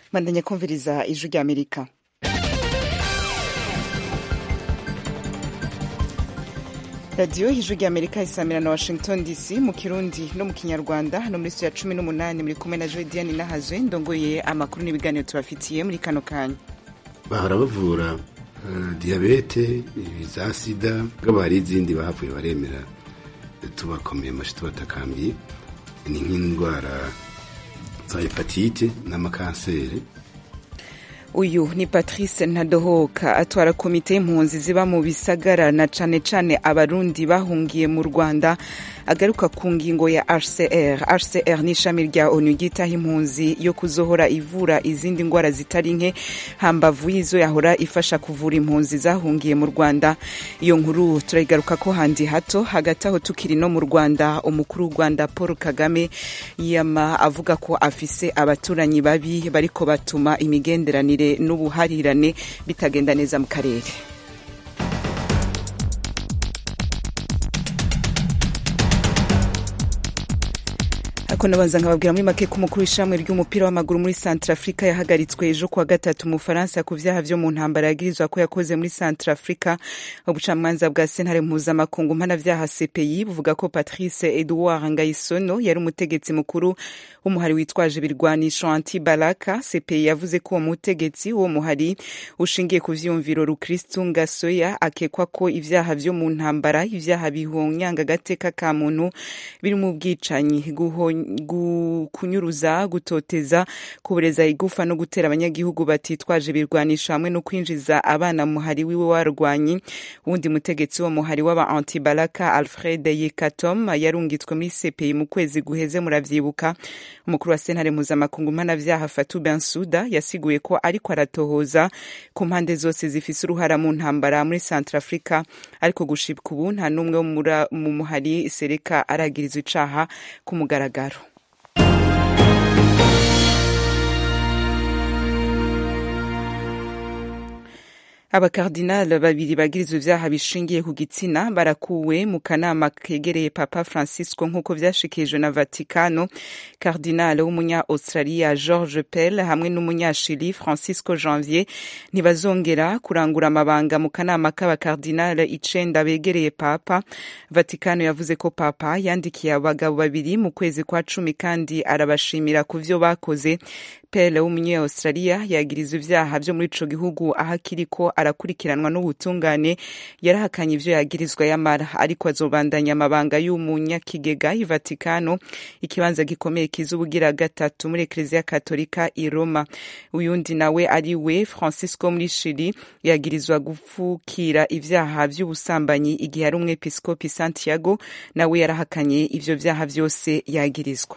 bandanya kumviriza ijwi rya amerika radiyo ijwi rya amerika isamira na washington dc mu kirundi no mu kinyarwanda hano muri ya cumi n'umunani muri kumwe na jodiane nahazwe ndongoye amakuru n'ibiganiro tubafitiye muri kano kanya bahora bavura uh, diyabete za sida bwaba hari izindi bahavuye baremera tubakomeye amashi tubatakambiye ni nk'indwara za hepatite n'amakanseri uyu ni patrice ntadohoka atwara komite y'impunzi ziba mu bisagara na cane cane abarundi bahungiye mu rwanda agaruka ku ngingo ya hcr hcr ni ishami rya onu ryitaho impunzi yo kuzohora ivura izindi ndwara zitari nke hambavu y'izo yahora ifasha kuvura impunzi zahungiye mu rwanda iyo nkuru turayigaruka ko handi hato hagati aho tukiri no mu rwanda umukuru w'u rwanda paul kagame yama avuga ko afise abaturanyi babi bariko batuma imigenderanire n'ubuharirane bitagenda neza mu karere ako nabanza nkababwira muri make ko umukuru w'ishamwe ry'umupira w'amaguru muri centre africa yahagaritswe ejo kuwa gatatu mu faransa ku vyaha vyo mu ntambara yagirizwa ko yakoze muri centre africa ubucamanza bwa sentare mpuzamakungu mpanavyaha cpi buvuga ko patrice edouard ngayisono yari umutegetsi mukuru w'umuhari witwaje ibirwanisho anti balaka cpi yavuze ko uwo mutegetsi w'uwo muhari ushingiye ku vyumviro rukristu ngasoya akekwa ko ivyaha vyo mu ntambara ivyaha bihonyanga agateka ka muntu biri mu bwicanyi kunyuruza gutoteza kubureza igufa no gutera abanyagihugu batitwaje ibirwanisho hamwe no kwinjiza abana muhari wiwe warwanyi wundi mutegetsi wo muhari w'aba antibalaka alfred yekatom yarungitswe muri cpi mu kwezi guheze muravyibuka umukuru wa sentare mpuzamakungu mpanavyaha fatu bensuda yasiguye ko ariko aratohoza ku mpande zose zifise uruhara mu ntambara muri centre africa ariko gushibwa ubu nta n'umwe mu muhari sereka aragirizwa icaha ku mugaragaro abakardinali babiri bagirizwa ivyaha bishingiye ku gitsina barakuwe mu kanama kegereye papa francisco nk'uko vyashikirijwe na vaticano kardinali w'umunya australia george pell hamwe n'umunyashili francisco janvier ntibazongera kurangura amabanga mu kanama k'abakardinali icenda begereye papa vaticano yavuze ko papa yandikiye abagabo babiri mu kwezi kwa cumi kandi arabashimira ku vyo bakoze pele w'umunya australia yagiriza ivyaha vyo muri ico gihugu aho akiriko arakurikiranwa n'ubutungane yarahakanye ivyo yagirizwa yamara ariko azobandanya amabanga y'umunyakigega i vatikano ikibanza gikomeye kiza ubugira gatatu muri ekleziya katolika i roma uyundi nawe ari we francisco muri shiri yagirizwa gupfukira ivyaha vy'ubusambanyi igihe ari umwepiskopi santiago nawe yarahakanye ivyo vyaha vyose yagirizwa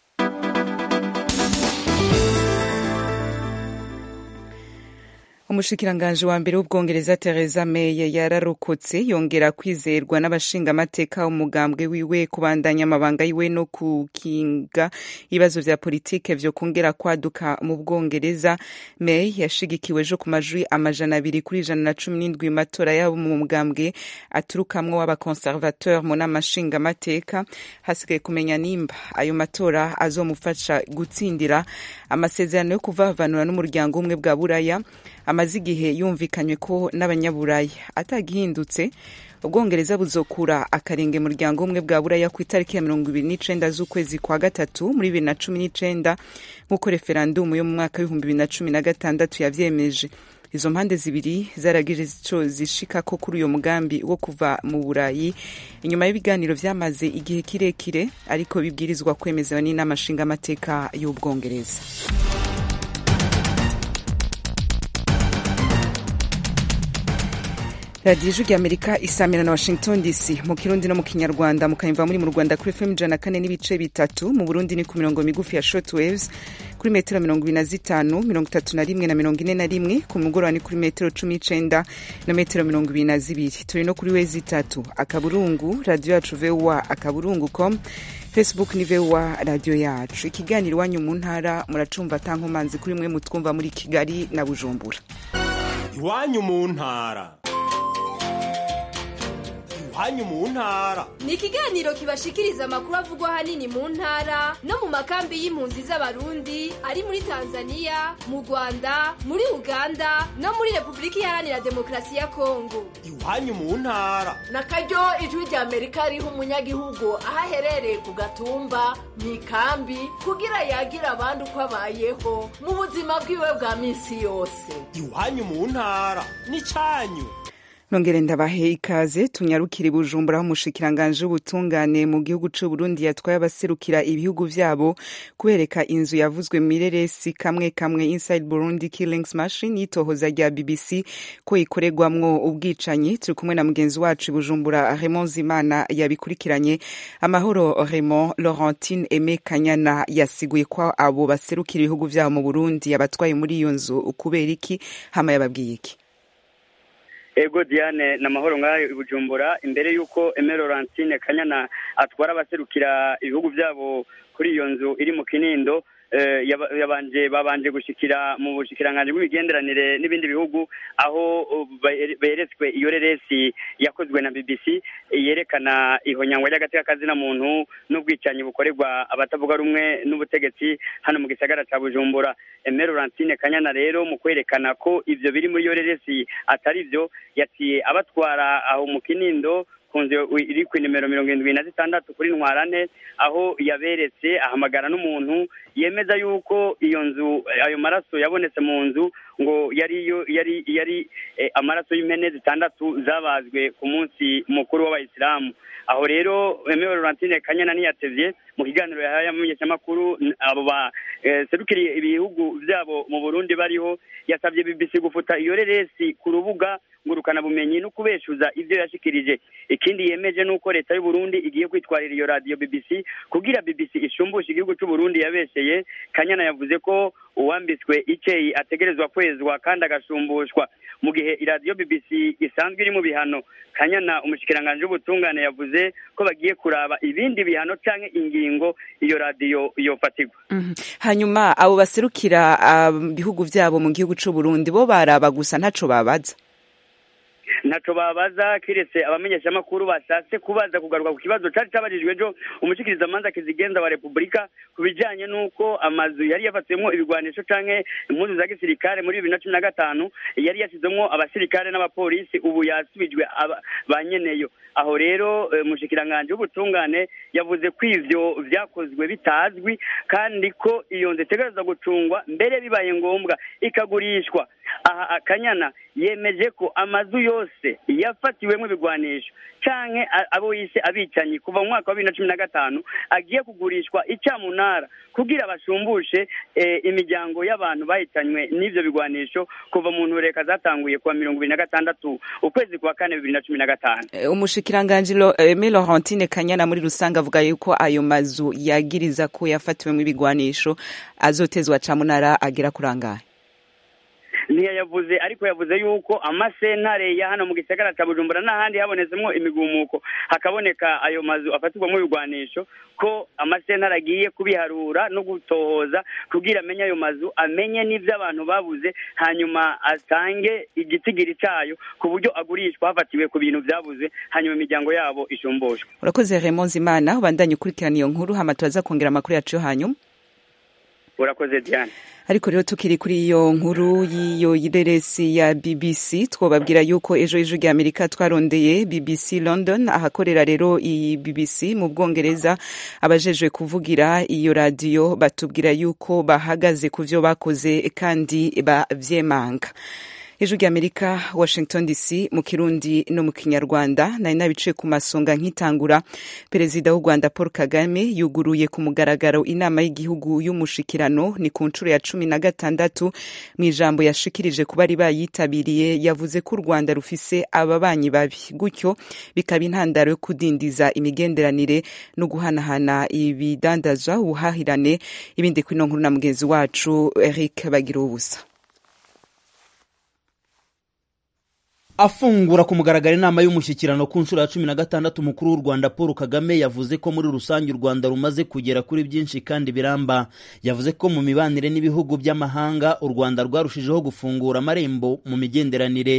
umushikiranganji wa mbere w'ubwongereza Theresa May yararokotse yongera kwizerwa n'abashingamateka umugambwe wiwe kubandanya amabanga yiwe no kukinga ibibazo vya politike vyo kongera kwaduka mu bwongereza May yashigikiwe ejo ku majwi amajana abiri kuri ijana na cumi n'indwi matora yabo mu mugambwe aturukamwo w'abakonservateur mu nama nshingamateka hasigaye kumenya nimba ayo matora azomufasha gutsindira amasezerano yo kuvavanura n'umuryango umwe bwa buraya amaze igihe yumvikanywe ko n'abanyaburaya atagihindutse ubwongereza buzokura akarenge muryango umwe bwa buraya ku itariki ya mirongo ibiri n'icenda z'ukwezi kwa gatatu muri bibiri na cumi n'icenda nk'uko referandumu yo mu mwaka w'ibihumbi bibiri na cumi na gatandatu yavyemeje izo mpande zibiri zaragije ico zishikako kuri uyo mugambi wo kuva mu burayi inyuma y'ibiganiro vyamaze igihe kirekire ariko bibwirizwa kwemezewa n'inama nshingamateka y'ubwongereza radiyo ijwi rya amerika isamira na washington dc mu kirundi no mu kinyarwanda mukanyumva muri mu rwanda kuri fm ijana na kane n'ibice bitatu mu burundi ni ku mirongo migufi ya short waves kuri metero mirongo ibiri na zitanu mirongo itatu na rimwe na mirongo ine na rimwe ku mugoroba ni kuri metero cumi n'icenda na metero mirongo ibiri na zibiri turi no kuri wezi itatu akaburungu radiyo yacu voa akaburungu com facebook ni voa radiyo yacu ikiganiro iwanyu mu ntara muracumva atankomanzi kuri mwe mutwumva muri kigali na bujumbura iwanyu mu ntara iwanyu mu ntara ni ikiganiro kibashikiriza amakuru avugwa ahanini mu ntara no mu makambi y'impunzi z'abarundi ari muri tanzania mu rwanda muri uganda no muri repubulika iharanira demokarasi ya kongo iwanyu mu ntara na karyo ijwi rya amerika riha umunyagihugu aho aherereye ku gatumba mu ikambi kugira yagira abandi uko abayeho mu buzima bwiwe bwa minsi yose iwanyu mu ntara n'icyanyu nongere ndabahe ikaze tunyarukire bujumbura aho umushikiranganje w'ubutungane mu gihugu c'u Burundi yatwaye abaserukira ibihugu vyabo kubereka inzu yavuzwe mireresi kamwe kamwe Inside Burundi Killings Machine yitohoza rya BBC ko ikoregwamwo ubwicanyi turi kumwe na mugenzi wacu Bujumbura Raymond Zimana yabikurikiranye amahoro Raymond Laurentine Aime Kanyana yasiguye ko abo baserukira ibihugu vyabo mu Burundi yabatwaye muri iyo nzu kubera iki hama yababwiye iki ego diane ni amahoro ngayo i bujumbura imbere y'uko emero Laurentine kanyana atwara abaserukira ibihugu byabo kuri iyo nzu iri mu kinindo yabanje babanje gushikira mu bushikiranganji bw'imigenderanire n'ibindi bihugu aho beretswe iyo reresi yakozwe na BBC yerekana ihonyangwa ry'agateka kazina muntu n'ubwicanyi bukorerwa abatavuga rumwe n'ubutegetsi hano mu gisagara ca Bujumbura Emero Laurentine Kanyana rero mu kwerekana ko ivyo biri muri iyo reresi atari vyo yaciye abatwara aho mu kinindo ku nzu iri ku nimero mirongo irindwi na zitandatu kuri ntwarane aho yaberetse ahamagara n'umuntu yemeza yuko iyo nzu ayo maraso yabonetse mu nzu ngo yari yari yari amaraso y'impene zitandatu zabazwe ku munsi mukuru w'abayisilamu aho rero Emero Laurentine Kanyana ntiyatevye mu kiganiro yahaye amenyeshamakuru abo baserukiriye ibihugu byabo mu Burundi bariho yasabye BBC gufuta iyo reresi ku rubuga ngurukana bumenyi no kubeshuza ivyo yashikirije ikindi yemeje nuko leta y'u Burundi igiye kwitwarira iyo radio BBC kugira BBC ishumbushe igihugu cy'u Burundi yabesheye Kanyana yavuze ko uwambitswe iceyi ategerezwa kwezwa kandi agashumbushwa mu gihe iradiyo BBC isanzwe iri mu bihano Kanyana umushikiranganje w'ubutungane yavuze ko bagiye kuraba ibindi bihano canke ingingo iyo radiyo yofatirwa mm -hmm. hanyuma abo baserukira ibihugu uh, vyabo mu gihugu c'u Burundi bo baraba gusa ntaco babaza ntaco babaza kiretse abamenyeshamakuru bashatse kubaza kugaruka ku kibazo cari cabajijwe ejo umushikirizamanza kizigenza wa repubulika ku bijanye n'uko amazu yari yafatiwemwo ibigwanisho canke impuzu za gisirikare muri bibiri na cumi na gatanu yari yashizemwo abasirikare n'abapolisi ubu yasubijwe ba nyeneyo aho rero umushikiranganje w'ubutungane yavuze ko ivyo vyakozwe bitazwi kandi ko iyo nzu itegerezwa gucungwa mbere bibaye ngombwa ikagurishwa aha akanyana yemeje ko amazu yose yafatiwemo ibigwanisho canke abo yise abicanyi kuva mu mwaka wa bibiri na cumi na gatanu agiye kugurishwa icamunara kugira bashumbushe imiryango y'abantu bahitanywe n'ivyo bigwanisho kuva mu ntureka zatanguye kuwa mirongo ibiri na gatandatu ukwezi kwa kane bibiri na cumi na gatanu umushikiranganji Aime Laurentine Kanyana muri rusange avuga yuko ayo mazu yagiriza ko yafatiwemo ibigwanisho azotezwa camunara agera kurangaye ntiyayavuze ariko yavuze yuko amasentare ya hano mu gisagara cya bujumbura n'ahandi habonetsemo imigumuko hakaboneka ayo mazu afatirwamo ibigwanisho ko amasentare agiye kubiharura no gutohoza kugira amenye ayo mazu amenye n'ibyo abantu babuze hanyuma atange igitigiri cyayo ku buryo agurishwa hafatiwe ku bintu byabuze hanyuma imiryango yabo ishumbushwe urakoze Raymond Zimana ubandanye ukurikirana iyo nkuru hama turaza kongera amakuru yacu yo hanyuma urakoze Diane ariko rero tukiri kuri iyo nkuru y'iyo reresi ya BBC twababwira yuko ejo ejo rya Amerika twarondeye BBC London ahakorera rero iyi BBC mu Bwongereza abajejwe kuvugira iyo radio batubwira yuko bahagaze ku vyo bakoze kandi bavyemanga ijwi ry'amerika washington dc mu kirundi no mu kinyarwanda nari nabiciye ku masonga nkitangura perezida w'u rwanda paul kagame yuguruye ku mugaragaro inama y'igihugu y'umushikirano ni ku nshuro ya cumi na gatandatu mu ijambo yashikirije ku bari bayitabiriye yavuze ko u rwanda rufise ababanyi babi gutyo bikaba intandaro yo kudindiza imigenderanire no guhanahana ibidandazwa ubuhahirane ibindi kuri ino nkuru na mugenzi wacu eric bagira ubusa afungura ku mugaragaro inama y'umushyikirano ku nshuro ya cumi na gatandatu umukuru w'u rwanda paul kagame yavuze ko muri rusange u rwanda rumaze kugera kuri byinshi kandi biramba yavuze ko mu mibanire n'ibihugu by'amahanga u rwanda rwarushijeho gufungura amarembo mu migenderanire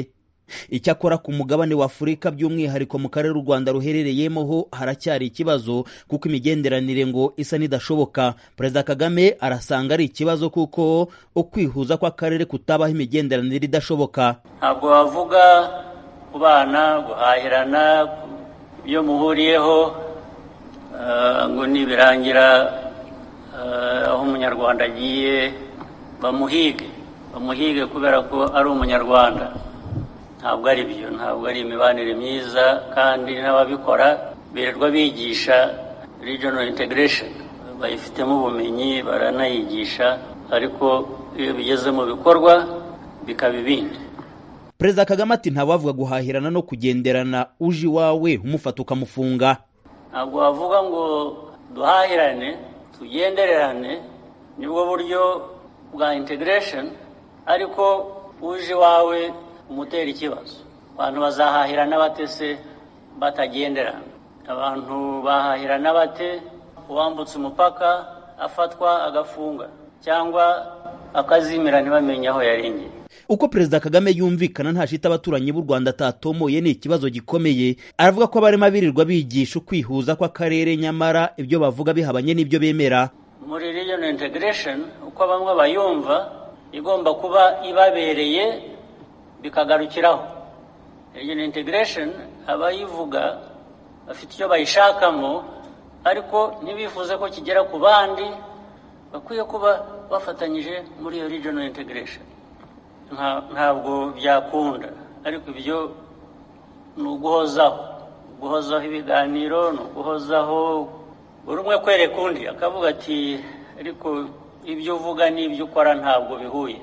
icyakora ku mugabane wa afurika by'umwihariko mu karere u rwanda ruherereyemo ho haracyari ikibazo kuko imigenderanire ngo isa n'idashoboka perezida kagame arasanga ari ikibazo kuko ukwihuza kw'akarere kutabaho imigenderanire idashoboka ntabwo wavuga kubana guhahirana ibyo muhuriyeho ngo nibirangira aho umunyarwanda agiye bamuhige bamuhige kubera ko ari umunyarwanda ntabwo ari byo ntabwo ari imibanire myiza kandi n'ababikora birirwa bigisha regional integration bayifitemo ubumenyi baranayigisha ariko iyo bigeze mu bikorwa bikaba ibindi perezida kagame ati ntawavuga guhahirana no kugenderana uje iwawe umufata ukamufunga ntabwo wavuga ngo duhahirane tugendererane nibwo buryo bwa integration ariko uje iwawe umutera ikibazo abantu bazahahirana bate se batagenderana abantu bahahirana bate uwambutse umupaka afatwa agafunga cyangwa akazimira ntibamenye aho yarengeye uko perezida kagame yumvikana ntashita abaturanyi b'u rwanda atatomoye ni ikibazo gikomeye aravuga ko abarimo birirwa bigisha ukwihuza kw'akarere nyamara ibyo bavuga bihabanye n'ibyo bemera muri regional integration uko bamwe bayumva igomba kuba ibabereye bikagarukiraho regional integration abayivuga bafite icyo bayishakamo ariko ntibifuze ko kigera ku bandi bakwiye kuba bafatanyije muri iyo regional integration ntabwo byakunda ariko ibyo ni uguhozaho guhozaho ibiganiro ni uguhozaho buri umwe kwereka undi akavuga ati ariko ibyo uvuga n'ibyo ukora ntabwo bihuye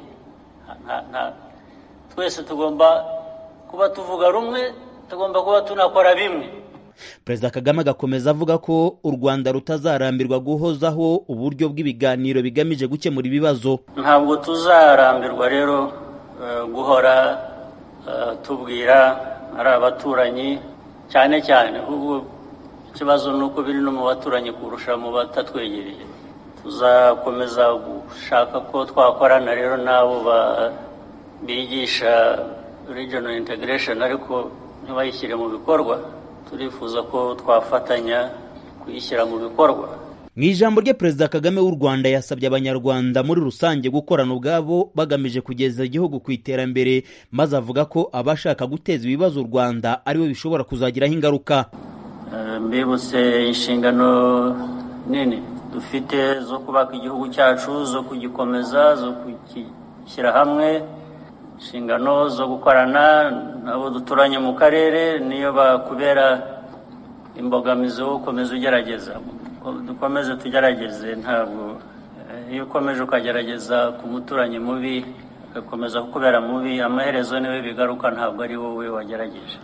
twese tugomba kuba tuvuga rumwe tugomba kuba tunakora bimwe perezida kagame agakomeza avuga ko u rwanda rutazarambirwa guhozaho uburyo bw'ibiganiro bigamije gukemura ibibazo ntabwo tuzarambirwa rero guhora tubwira ari abaturanyi cyane cyane ahubwo ikibazo ni uko biri no mu baturanyi kurusha mu batatwegereye tuzakomeza gushaka ko twakorana rero n'abo bigisha regional integration ariko ntibayishyire mu bikorwa turifuza ko twafatanya kuyishyira mu bikorwa mu ijambo rye perezida kagame w'u rwanda yasabye abanyarwanda muri rusange gukorana ubwabo bagamije kugeza igihugu ku iterambere maze avuga ko abashaka guteza ibibazo u rwanda aribo bishobora kuzagiraho ingaruka mbibutse inshingano nini dufite zo kubaka igihugu cyacu zo kugikomeza zo kugishyira hamwe inshingano zo gukorana nabo duturanye mu karere niyo bakubera imbogamizi wo gukomeza ugerageza dukomeze tugerageze ntabwo iyo ukomeje ukagerageza ku muturanyi mubi agakomeza kukubera mubi amaherezo niwe bigaruka ntabwo ari wowe wagerageje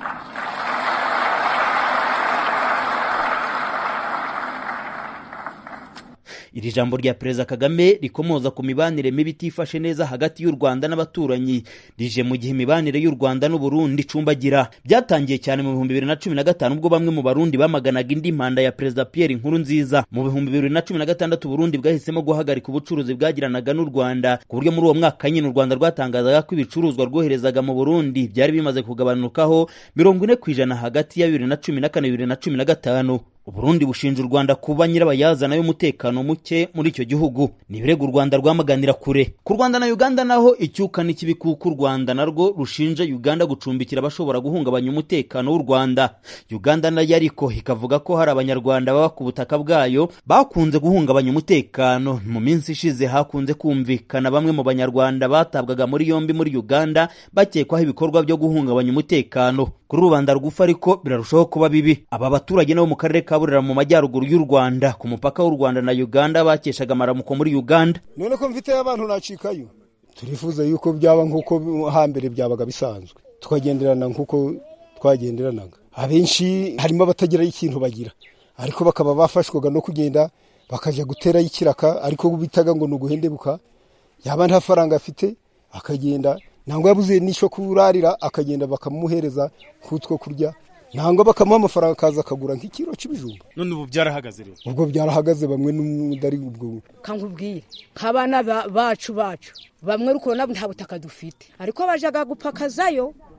iri jambo rya perezida kagame rikomoza ku mibanire mibi itifashe neza hagati y'u rwanda n'abaturanyi rije mu gihe imibanire y'u rwanda n'uburundi icumbagira byatangiye cyane mu bihumbi bibiri na cumi na gatanu ubwo bamwe mu barundi bamaganaga indi manda ya perezida pierre nkuru nziza mu bihumbi bibiri na cumi na gatandatu uburundi bwahisemo guhagarika ubucuruzi bwagiranaga n'u rwanda ku buryo muri uwo mwaka nyine u rwanda rwatangazaga ko ibicuruzwa rwoherezaga mu burundi byari bimaze kugabanukaho mirongo ine ku ijana hagati ya bibiri na cumi na kane bibiri na cumi na gatanu uburundi bushinja u rwanda kuba nyirabayazana y'umutekano muke muri icyo gihugu ni ibirego u rwanda rwamaganira kure ku rwanda na uganda naho icyuka n'ikibi kuko u rwanda narwo rushinja uganda gucumbikira abashobora guhungabanya umutekano w'u rwanda uganda nayo ariko ikavuga ko hari abanyarwanda baba ku butaka bwayo bakunze guhungabanya umutekano mu minsi ishize hakunze kumvikana bamwe mu banyarwanda batabwaga muri yombi muri uganda bakekwaho ibikorwa byo guhungabanya umutekano kuri rubanda rugufi ariko birarushaho kuba bibi aba baturage nabo mu karere ka burera mu majyaruguru y'u rwanda ku mupaka w'u rwanda na uganda bakeshaga amaramuko muri uganda none ko mfite abantu nacikayo turifuza yuko byaba nk'uko hambere byabaga bisanzwe tukagenderana nk'uko twagenderanaga abenshi harimo abatagiraho ikintu bagira ariko bakaba bafashwaga no kugenda bakajya guterayo ikiraka ariko bitaga ngo ni uguhendebuka yaba nta faranga afite akagenda ntabwo yabuze n'icyo kurarira akagenda bakamuhereza nk'utwo kurya ntabwo bakamuha amafaranga akaza akagura nk'ikiro cy'ibijumba none ubu byarahagaze rero ubwo byarahagaze bamwe n'umudari ubwo kankubwire nk'abana bacu bacu bamwe uri kubona nta butaka dufite ariko bajyaga gupakazayo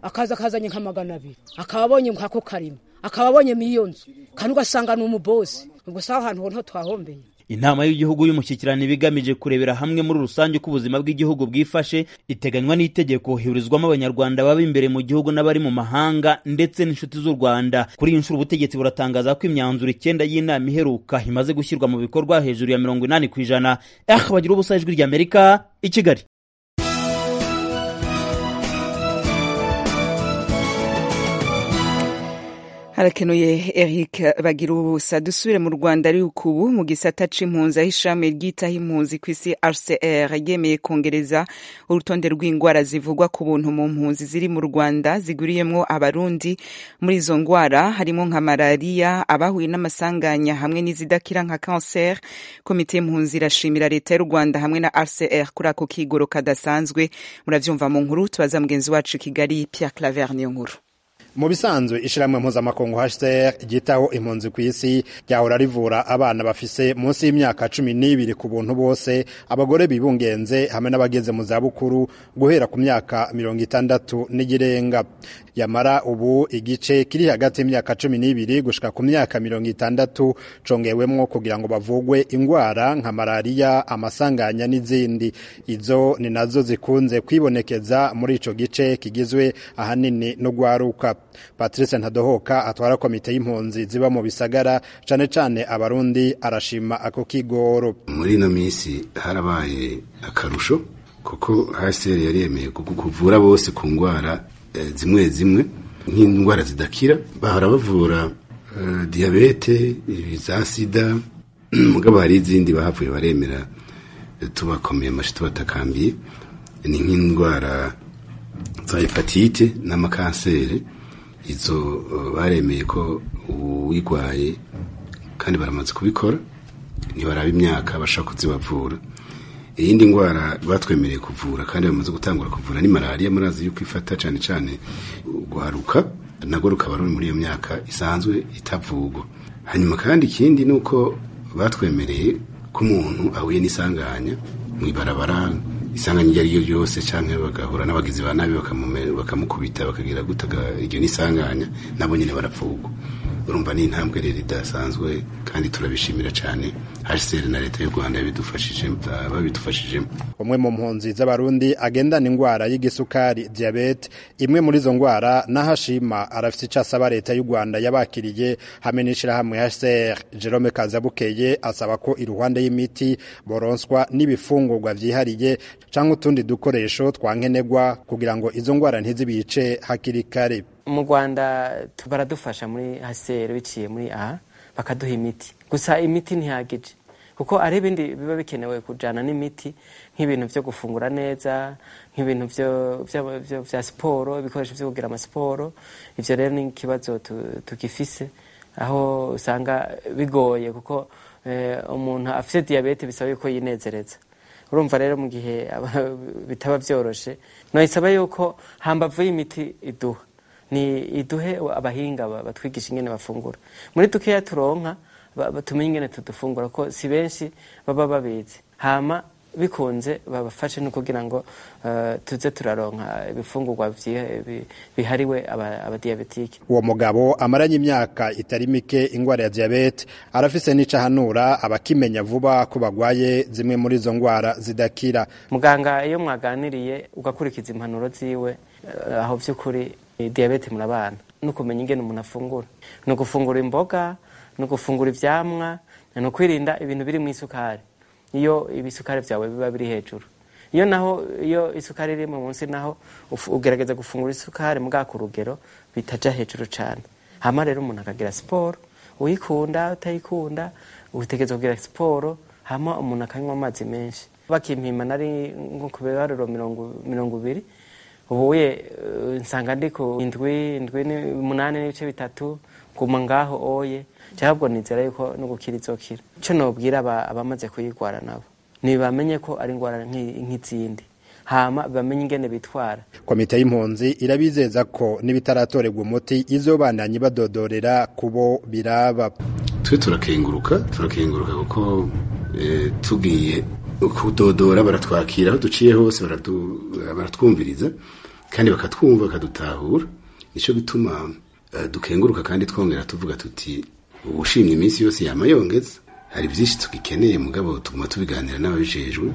akaza akazanye nka magana abiri akaba abonye nkako karima akaba abonye iyo nzu kandi ugasanga ni umubosi ubwo si ahantu ho twahombeye inama y'igihugu y'umushyikirano iba igamije kurebera hamwe muri rusange uko ubuzima bw'igihugu bwifashe iteganywa n'itegeko hiburizwamo abanyarwanda baba imbere mu gihugu n'abari mu mahanga ndetse n'inshuti z'u rwanda kuri iyi nshuro ubutegetsi buratangaza ko imyanzuro icyenda y'inama iheruka imaze gushyirwa mu bikorwa hejuru ya mirongo inani ku ijana eh bagira ubusa ijwi ry'amerika i kigali harakenuye eric bagira ubusa dusubire mu rwanda ariko ubu mu gisata c'impunzi aho ishami ryitaho impunzi ku isi rcr ryemeye kongereza urutonde rw'indwara zivugwa ku buntu mu mpunzi ziri mu rwanda ziguriyemwo abarundi muri izo ndwara harimo nka malariya abahuye n'amasanganya hamwe n'izidakira nka cancer komite y'impunzi irashimira leta y'u rwanda hamwe na rcr kuri ako kigoro kadasanzwe muravyumva mu nkuru tubaza mugenzi wacu i kigali pierre claver niyo nkuru mu bisanzwe ishyirahamwe mpuzamakungu HCR ryitaho impunzi ku isi ryahora rivura abana bafise munsi y'imyaka cumi n'ibiri ku buntu bose abagore bibungenze hamwe n'abageze mu zabukuru guhera ku myaka mirongo itandatu n'igirenga yamara ubu igice kiri hagati y'imyaka cumi n'ibiri gushika ku myaka mirongo itandatu congewemwo kugira ngo bavugwe ingwara nka malariya amasanganya n'izindi izo ni nazo zikunze kwibonekeza muri ico gice kigizwe ahanini no gwaruka patrice ntadohoka atwara komite y'impunzi ziba mu bisagara cane cane abarundi arashima ako kigoro muri ino minsi harabaye akarusho kuko hcr yari yemeye kuvura bose ku ndwara zimwe zimwe nk'indwara zidakira bahora bavura diyabete za sida mugabo hari izindi bahavuye baremera tubakomeye amashi tubatakambiye ni nk'indwara za hepatite n'amakanseri izo baremeye ko uwigwaye kandi baramaze kubikora ntibaraba imyaka bashaka kuzibavura iyindi ndwara batwemereye kuvura kandi bamaze gutangura kuvura ni malariya murazi yuko ifata cyane cyane guharuka nabwo rukaba ruri muri iyo myaka isanzwe itavugwa hanyuma kandi ikindi ni uko batwemereye ko umuntu ahuye n'isanganya mu ibarabara isanganya iryo ari ryo ryose cyangwa bagahura n'abagizi ba nabi bakamukubita bakagira gutaga iryo n'isanganya nabo nyine barapfugwa urumva ni intambwe rero idasanzwe kandi turabishimira cyane hcr na leta y'u rwanda babidufashijemo umwe mu mpunzi z'abarundi agendana indwara y'igisukari diyabete imwe muri izo ndwara n'ahashima arafite icyo asaba leta y'u rwanda yabakiriye hamwe n'ishyirahamwe hcr jerome kazabukeye asaba ko iruhande y'imiti boronswa n'ibifungurwa byihariye cyangwa utundi dukoresho twankenerwa kugira ngo izo ndwara ntizibice hakiri kare mu rwanda baradufasha muri haseri biciye muri aha bakaduha imiti gusa imiti ntihagije kuko ari ibindi biba bikenewe kujyana n'imiti nk'ibintu byo gufungura neza nk'ibintu bya siporo ibikoresho byo kugira amasiporo ibyo rero ni ikibazo tugifise aho usanga bigoye kuko umuntu afite diyabete bisaba yuko yinezereza urumva rero mu gihe bitaba byoroshye ntisaba yuko hambavu y'imiti iduha ni iduhe abahinga batwigisha ingene bafungura muri dukeya turonka tumenye ingene tudufungura ko si benshi baba babizi hama bikunze babafashe no kugira ngo tuze turaronka ibifungurwa bihariwe abadiyabetike uwo mugabo amaranye imyaka itari mike ingwara ya diyabete arafise n'ico ahanura abakimenya vuba ko bagwaye zimwe muri izo ngwara zidakira muganga iyo mwaganiriye ugakurikiza impanuro ziwe aho vy'ukuri diyabete murabana no kumenya ingene umuntu afungura ni ugufungura imboga ni ugufungura ivyamwa ni ukwirinda ibintu biri mu isukari iyo ibisukari vyawe biba biri hejuru iyo naho iyo isukari iri munsi naho ugerageza gufungura isukari mbwa ku rugero bitaja hejuru cane hama rero umuntu akagira siporo uyikunda utayikunda utegereza kugira siporo hama umuntu akanywa amazi menshi bakimpima nari nko ku biharuro mirongo ibiri ubuye nsanga ndi ku indwi indwi umunani n'ibice bitatu guma ngaho oye cyabwo nizera yuko no gukira izokira ico nobwira abamaze kuyigwara nabo ntibamenye ko ari ingwara nk'izindi hama bamenye ingene bitwara komite y'impunzi irabizeza ko n'ibitaratorerwa umuti izobandanye badodorera kubo biraba twe turakenguruka turakenguruka kuko tugiye kudodora baratwakira aho duciye hose baratwumviriza kandi bakatwumva bakadutahura nicyo bituma eh, dukenguruka kandi twongera tuvuga tuti ubushimye iminsi yose yama yongeza hari byinshi tugikeneye mugabo tuguma tubiganira n'ababijejwe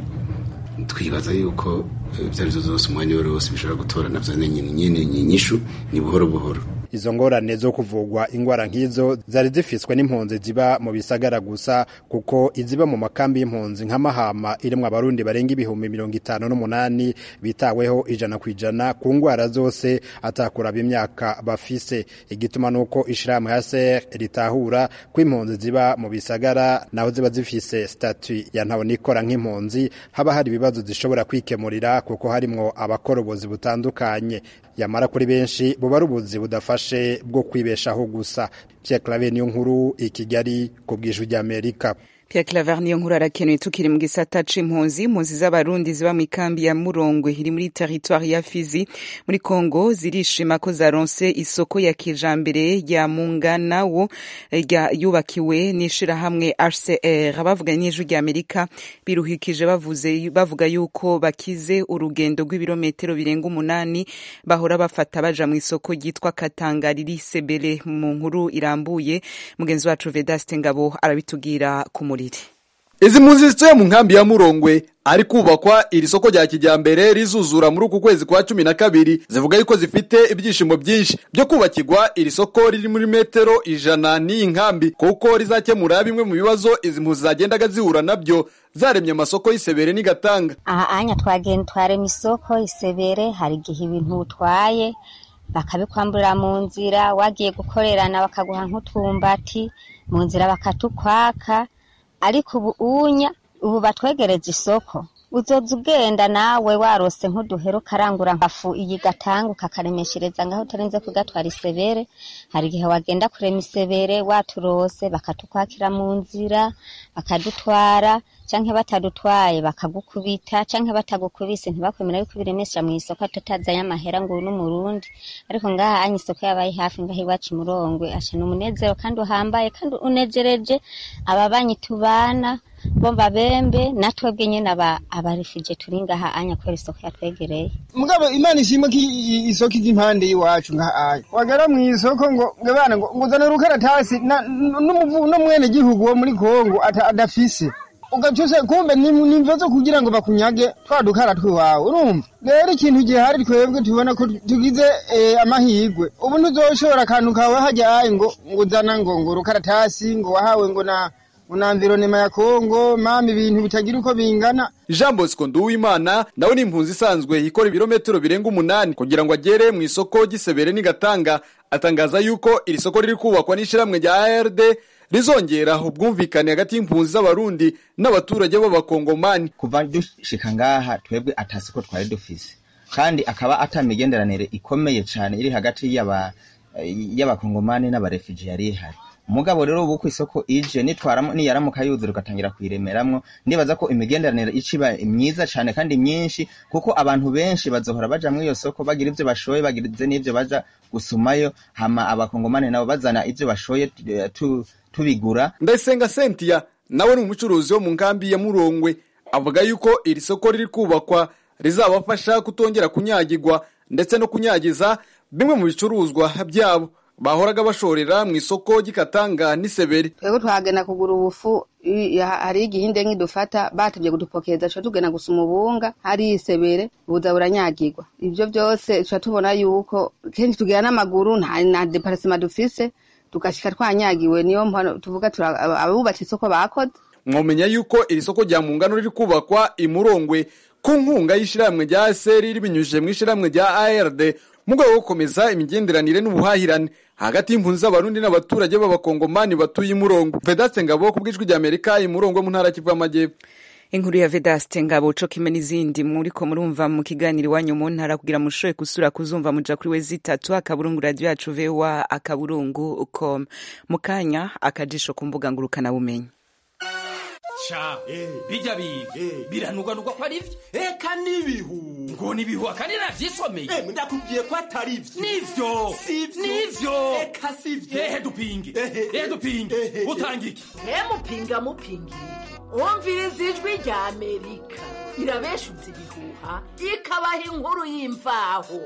twibaza yuko eh, ibyo ari byo zose umwanya wari wose bishobora gutora navyo nyine nyine nyishu ni buhoro buhoro izo ngorane zo kuvugwa ingwara nk'izo zari zifiswe n'impunzi ziba mu bisagara gusa kuko iziba mu makambi y'impunzi nka mahama irimwo abarundi barenga ibihumbi mirongo itanu n'umunani bitaweho ijana ku ijana ku ngwara zose atakuraba imyaka bafise igituma nuko ishirahamwe ya ser ritahura ko impunzi ziba mu bisagara naho ziba zifise statu ya ntabonikora nk'impunzi haba hari ibibazo zishobora kwikemurira kuko harimwo abakorobozi butandukanye yamara kuri benshi buba ari ubuzi budafashe bwo kwibeshaho gusa Pierre Claver niyo nkuru i Kigali ku bw'ijwi ry'Amerika Pierre Claver niyo nkuru arakenuye tukiri mu gisata c'impunzi impunzi z'abarundi ziba mu ikambi ya Murongwe iri muri territoire ya Fizi muri Congo zirishima ko zaronse isoko ya kijambere ya Munganawo rya yubakiwe n'ishirahamwe HCR abavuganye n'ijwi rya Amerika biruhikije bavuze bavuga yuko bakize urugendo rw'ibirometero birenga umunani bahora bafata baja mu isoko ryitwa Katanga riri Sebele mu nkuru irambuye mugenzi wacu Vedaste Ngabo arabitubwira ku muriri izi mpunzi zituye mu nkambi ya murongwe ari kubakwa iri soko rya kijyambere rizuzura muri uku kwezi kwa cumi na kabiri zivuga yuko zifite ibyishimo byinshi byo kubakirwa iri soko riri muri metero ijana n'iyi nkambi kuko rizakemura bimwe mu bibazo izi mpunzi zagendaga zihura nabyo zaremye amasoko y'isebere n'igatanga aha anya twagenda twarema isoko isebere hari igihe ibintu utwaye bakabikwamburira mu nzira wagiye gukorerana bakaguha nk'utumbati mu nzira bakatukwaka ariko ubu unya ubu batwegereje isoko uzoza ugenda nawe warose nk'uduhero ukarangura nkafu iyi gatanga ukakaremeshereza ngaho utarinze kugatwara isebere hari igihe wagenda kurema isebere waturose bakatukwakira mu nzira bakadutwara canke batadutwaye bakagukubita canke batagukubise ntibakwemera yuko biremesha mu isoko tutazanye amahera ngo uyu n'umurundi ariko ngaha anya isoko yabaye hafi ngaho iwacu murongwe asha ni umunezero kandi uhambaye kandi unejereje ababanyi tubana bo babembe natwebwe nyene aba abarifije turi ngaha anya kubera isoko yatwegereye mugabo imana ishimwe ko i- isoko ijya impande y'iwacu nka aya wagera mu isoko ngo ngo bana ngo ngo uzane urukaratasi na- n'umuvu- n'umwene gihugu wo muri kongo ata- adafise ugacyuse kumbe ni ni imvo zo kugira ngo bakunyage twa dukara twiwawe urumva rero ikintu gihari twebwe tubona ko tugize eh, amahirwe ubu ntuzoshobora akantu kawe hajya ayi ngo ngo uzana ngo ngo urukaratasi ngo wahawe ngo na ngo na environema ya kongo mama ibintu bitagira uko bingana jean bosco nduwimana nawe ni impunzi isanzwe ikora ibirometero birenga umunani kugira ngo agere mu isoko ry'isebere n'igatanga atangaza yuko iri soko riri kubakwa n'ishyirahamwe rya ard rizongera ubwumvikane hagati y'impunzi z'abarundi n'abaturage b'abakongomani kuva dushika ngaha twebwe atasiko twari dufise kandi akaba ata migenderanire ikomeye cyane iri hagati y'aba y'abakongomani n'abarefugi yari ihari mugabo rero ubu ku isoko ije nitwaramo niyaramuka yuzura ugatangira kuyiremeramwo ndibaza ko imigenderanire iciba myiza cyane kandi myinshi kuko abantu benshi bazohora baja muri iyo soko bagira ivyo bashoye bagize n'ivyo baja gusumayo hama abakongomani nabo bazana ivyo bashoye eh, tu- tubigura ndayisenga sentia nawe ni umucuruzi wo mu nkambi ya murongwe avuga yuko iri soko riri kubakwa rizabafasha kutongera kunyagirwa ndetse no kunyagiza bimwe mu bicuruzwa byabo bahoraga bashorera mu isoko ry'ikatanga n'iseberi twebwe twagenda kugura ubufu i- ya- hari igihinde nk'idufata batevye kudupokeza tuca tugenda gusuma ubunga hari isebere buza buranyagirwa ivyo byose tuca tubona yuko kenshi tugira n'amaguru nta na deparasema dufise tugashika twanyagiwe niyo mpano tuvuga tura- aba- abubatse isoko bakoze mwomenya yuko iri soko rya mungano riri kubakwa i murongwe ku nkunga y'ishyirahamwe rya aseri ribinyujije mu ishyirahamwe rya ard mu rwego rwo gukomeza imigenderanire n'ubuhahirane hagati y'impunzi z'abarundi n'abaturage b'abakongomani batuye i murongo vedaste ngabo ku bw'ijwi rya amerika i murongo mu ntara ya kivu y'amajyepfo inkuru ya vedaste ngabo co kimwe n'izindi muriko murumva mu kiganiro iwanyu mu ntara kugira mushoboye gusura kuzumva muja kuri we zitatu akaburungu radio yacu voa akaburungu com mu kanya akajisho ku mbuga ngurukanabumenyi ca bijya biga biranugwanugwa ko ari byo eka n'ibihu ngo n'ibihu akandi navyisomeye ndakubwiye ko atari byo nivyo nivyo eka sivyo ehe dupinge ehe dupinge utanga iki mupinga mupinga iki umviriza ijwi rya amerika irabeshutse ibihuha ikabaha inkuru y'imvaho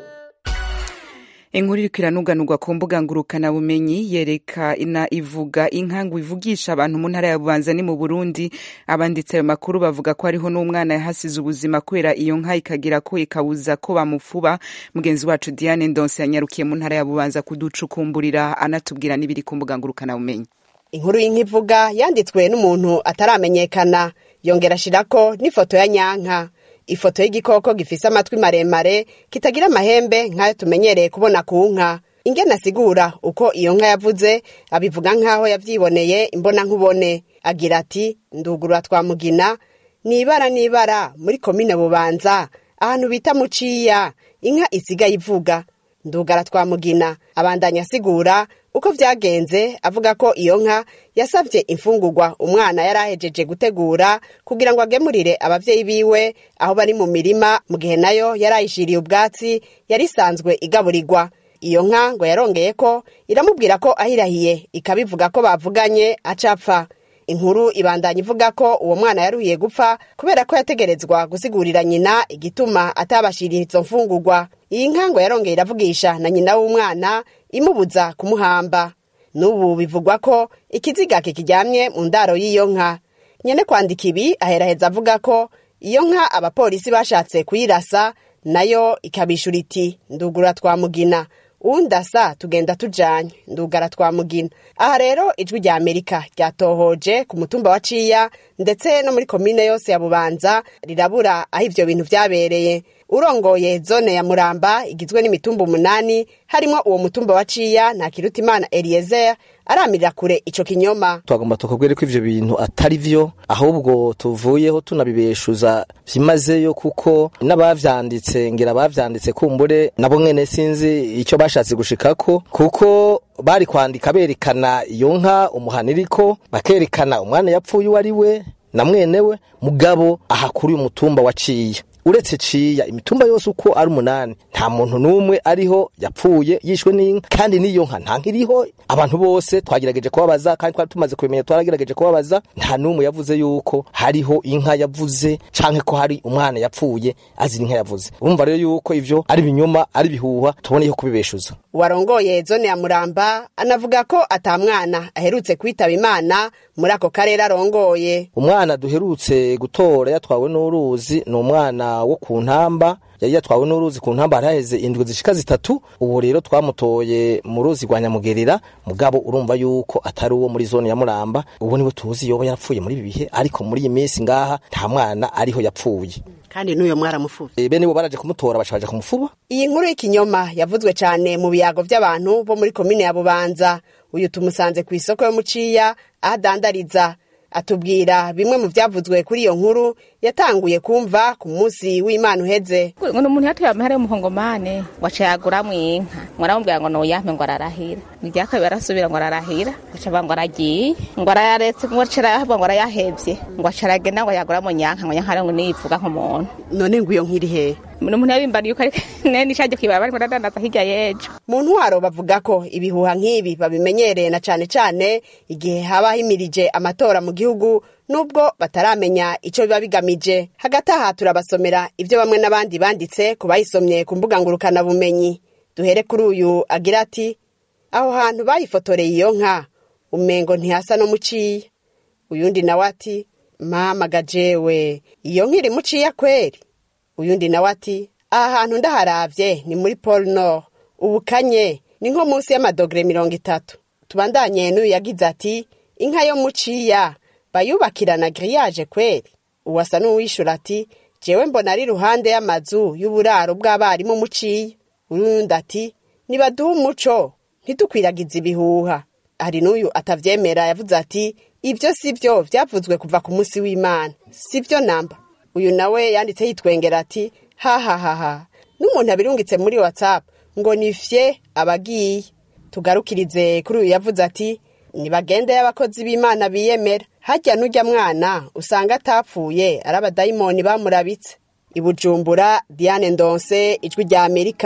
inkuru iriko iranuganurwa ku mbuga ngurukanabumenyi yereka ina ivuga inka ngo ivugisha abantu mu ntara ya bubanza ni mu burundi abanditse ayo makuru bavuga ko hariho n'umwana yahasize ubuzima kubera iyo nka ikagira ko ikabuza ko bamufuba mugenzi wacu diane ndonse yanyarukiye mu ntara ya bubanza kuducukumburira anatubwira n'ibiri ku mbuga ngurukanabumenyi inkuru y'inkivuga yanditswe n'umuntu ataramenyekana yongera ashirako n'ifoto ya nyanka ifoto y'igikoko gifise amatwi maremare kitagira amahembe nk'ayo tumenyereye kubona ku nka ingene asigura uko iyo nka yavuze abivuga nk'aho yavyiboneye imbona nkubone agira ati ndugurura twa mugina nibara nibara muri komine bubanza ahantu bita muciya inka isigaye ivuga ndugara twa mugina abandanya asigura uko vyagenze avuga ko iyo nka yasavye imfungurwa umwana yari ahejeje gutegura kugira ngo agemurire abavyeyi biwe aho bari mu mirima mu gihe nayo yari ayishiriye ubwatsi yari isanzwe igaburirwa iyo nka ngo yarongeye ko iramubwira ko ahirahiye ikabivuga ko bavuganye acapfa inkuru ibandanya ivuga ko uwo mwana yaruhiye gupfa kubera ko yategerezwa gusigurira nyina igituma atabashiriye izo mfungurwa iyi nka ngo yarongeye iravugisha na nyina w'umwana imubuza kumuhamba n'ubu bivugwa ko ikiziga kikiryamye mu ndaro y'iyo nka nyene kwandika ibi aheraheza avuga ko iyo nka abapolisi bashatse kuyirasa nayo ikabishura iti ndugura twa mugina undasa tugenda tujanye ndugara twa mugina aha rero ijwi rya amerika ryatohoje ku mutumba wa ciya ndetse no muri komine yose ya bubanza rirabura aho ivyo bintu vyabereye urongoye zone ya muramba igizwe n'imitumba umunani harimwo uwo mutumba wa ciya nta kirutimana eliezer aramirira kure ico kinyoma twagomba tukubwire ko ivyo bintu atari vyo ahubwo tuvuyeho tunabibeshuza vyimazeyo kuko n'abavyanditse ngira bavyanditse kumbure nabo mwene sinzi ico bashatse gushikako kuko bari kwandika berekana iyo nka umuhaniriko bakerekana umwana yapfuye uwo ari we na mwenewe mugabo aha kuri uyu mutumba waciye uretse ciya imitumba yose uko ari umunani nta muntu n'umwe ariho yapfuye yishwe n'inka kandi n'iyo nka nta nkiriho abantu bose twagerageje kubabaza kandi twari tumaze kubimenya twaragerageje kubabaza nta n'umwe yavuze yuko hariho inka yavuze canke ko hari umwana yapfuye azira inka yavuze urumva rero yuko ivyo ari binyoma ari bihuha tuboneyeho kubibeshuza warongoye zone ya muramba anavuga ko ata mwana aherutse kwitaba imana muri ako karere arongoye umwana duherutse gutora yatwawe n'uruzi ni umwana wo ku ntamba yari yatwawe n'uruzi ku ntamba haraheze indwi zishika zitatu ubu rero twamutoye mu ruzi rwa nyamugerera mugabo urumva yuko atari uwo muri zone ya muramba ubu niwe tuzi yoba yarapfuye muri ibi bihe ariko muri iyi minsi ngaha nta mwana ariho yapfuye kandi n'uyo mwaramufuba e, bene bo baraje kumutora baca baja kumufuba iyi nkuru y'ikinyoma yavuzwe cyane mu biyago by'abantu bo muri komine ya bubanza uyu tumusanze ku isoko yo muciya aho adandariza atubwira bimwe mu byavuzwe kuri iyo nkuru yatanguye kumva ku munsi w'imana uheze ngo ni umuntu yatuye amahera y'umuhongomane waca yaguramwo inka ngo aramubwira ngo noyampe ngo ararahira irya kabiri arasubira ngo ararahira aca avuga ngo aragiye ngo arayaretse ngo aca aravuga ngo arayahevye ngo aca aragenda ngo yaguramo nyanka ngo nyanka ngo niyivuga nk'umuntu none ngo iyo nkiri hehe ni umuntu yabimbariye uko ariko nene ishaje kwibara barimo baradandaza hirya y'ejo mu ntwaro bavuga ko ibihuha nk'ibi babimenyereye na cane cane igihe haba himirije amatora mu gihugu nubwo bataramenya ico biba bigamije hagati aha turabasomera ivyo bamwe n'abandi banditse ku bayisomye ku mbuga ngurukanabumenyi duhere kuri uyu agira ati aho hantu bayifotoreye iyo nka umengo ntihasa no muciye uyundi nawe ati mama gajewe iyo nkiri muciya kweri uyundi nawe ati aha hantu ndaharavye ni muri pole nord ubukanye ni nko munsi y'amadogere mirongo itatu tubandanye n'uyu yagize ati inka yo muciya bayubakirana giriyaje kweri uwasa n'uwishura ati jewe mbona ari iruhande y'amazu y'uburaro bw'abarimu muciye urundi ati nibaduhe umuco ntidukwiragize ibihuha hari n'uyu atavyemera yavuze ati ibyo si byo vyavuzwe kuva ku munsi w'imana si byo namba uyu nawe yanditse yitwengera ati hahahaha n'umuntu abirungitse muri whatsapp ngo nifye abagiye tugarukirize kuri uyu yavuze ati nibagende y'abakozi b'imana biyemera hajya n'ujya mwana usanga atapfuye ari abadayimoni bamurabitse ibujumbura diane ndonse ijwi rya amerika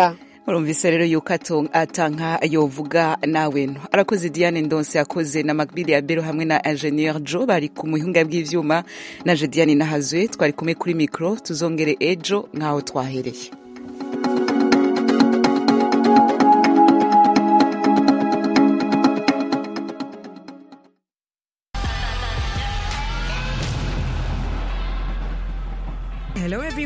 urumvise rero yuko ato- atanka yovuga nawe no arakoze diane ndonse yakoze na macbili ya bero hamwe na ingenieur jo bari ku muhinga bw'ivyuma naje diane nahazwe twari kumwe kuri mikro tuzongere ejo nk'aho twahereye